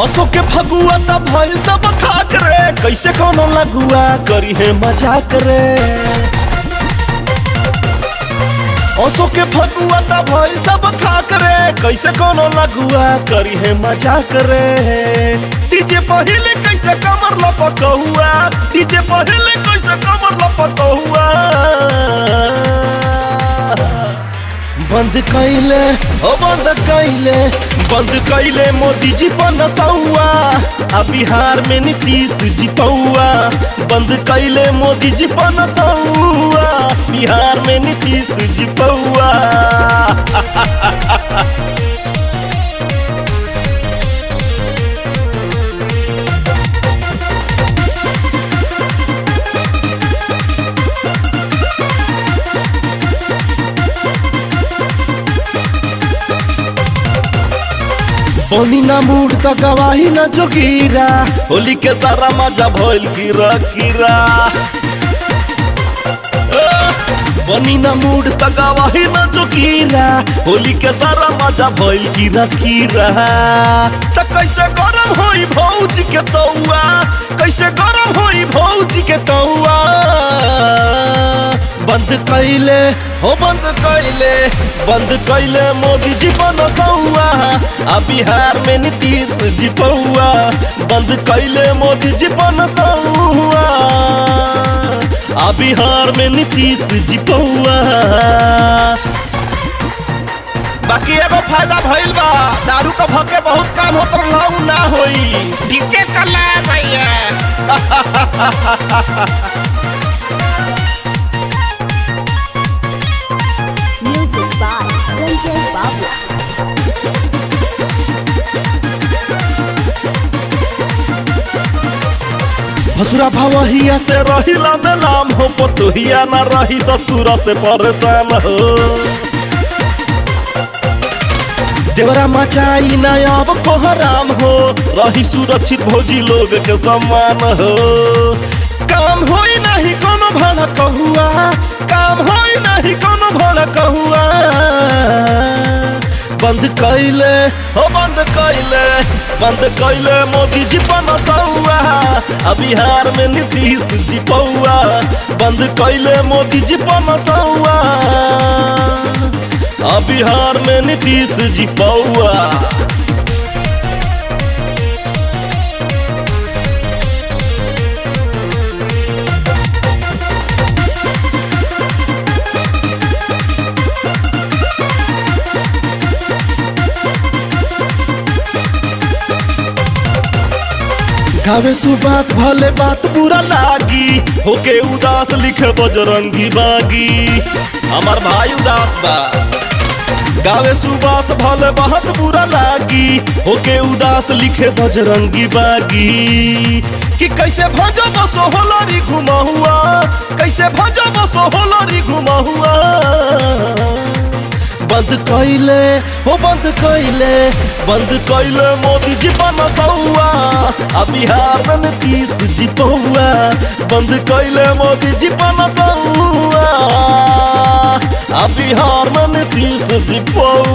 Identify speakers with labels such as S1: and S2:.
S1: असो के फगुआ त भइल सब खाक रे कैसे कोनो लगुआ करी है मजाक रे असो के फगुआ त भइल सब खाक रे कैसे कोनो लगुआ करी है मजाक रे तीजे पहिले कैसे कमर लपकहुआ तीजे पहिले कैसे कमर लपकहुआ बंद कैले ओ बंद कैले बंद कैले मोदी जी बनसौआ आ बिहार में नीतीश जी पौआ बंद कैले मोदी जी बनसौआ बिहार में नीतीश जी पौआ बनी ना मूड त गवाही न जोगीरा होली के सारा मजा भइल कीरा कीरा बनी ना मूड त गवाही न जोगीरा होली के सारा मजा भइल कीरा कीरा त कैसे गरम होई भौजी के तौआ कैसे गरम होई भौजी के तौआ बंद कैले हो बंद कैले बंद कैले मोदी जी बनसौआ आ बिहार में नीतीश जी पौआ बंद कैले मोदी जी बनसौआ आ बिहार में नीतीश जी पौआ बाकी एगो फायदा भइल बा दारू का भके बहुत काम होत रहू ना होई
S2: ठीके कला भैया
S3: Music by Ranjay Babla.
S1: भसुरा भवहिया से रहिला में नाम हो पतोहिया ना रही ससुरा से परेशान हो देवरा मचाई ना अब कोहराम हो रही सुरक्षित भौजी लोग के सम्मान हो काम होई नहीं कोनो भाना कहुआ काम होई नहीं कोनो भाना कहुआ बंद कैले हो बंद कैले बंद कैले मोदी जी बनसौआ आ बिहार में नीतीश जी पौआ बंद कैले मोदी जी बनसौआ आ बिहार में नीतीश जी पौआ गावे सुबास भले बात बुरा लागी होके उदास लिखे बजरंगी बागी हमार भाई उदास बा गावे सुबास भले बहुत बुरा लागी होके उदास लिखे बजरंगी बागी कि कैसे भजो बसो होलरी घुमा हुआ कैसे भजो बसो होलरी घुमा हुआ बंद कैले हो बंद कैले बंद कैले मोदी जी बनसौआ आ बिहार में नीतीश जी पौआ बंद कैले मोदी जी बनसौआ आ बिहार में नीतीश जी पौआ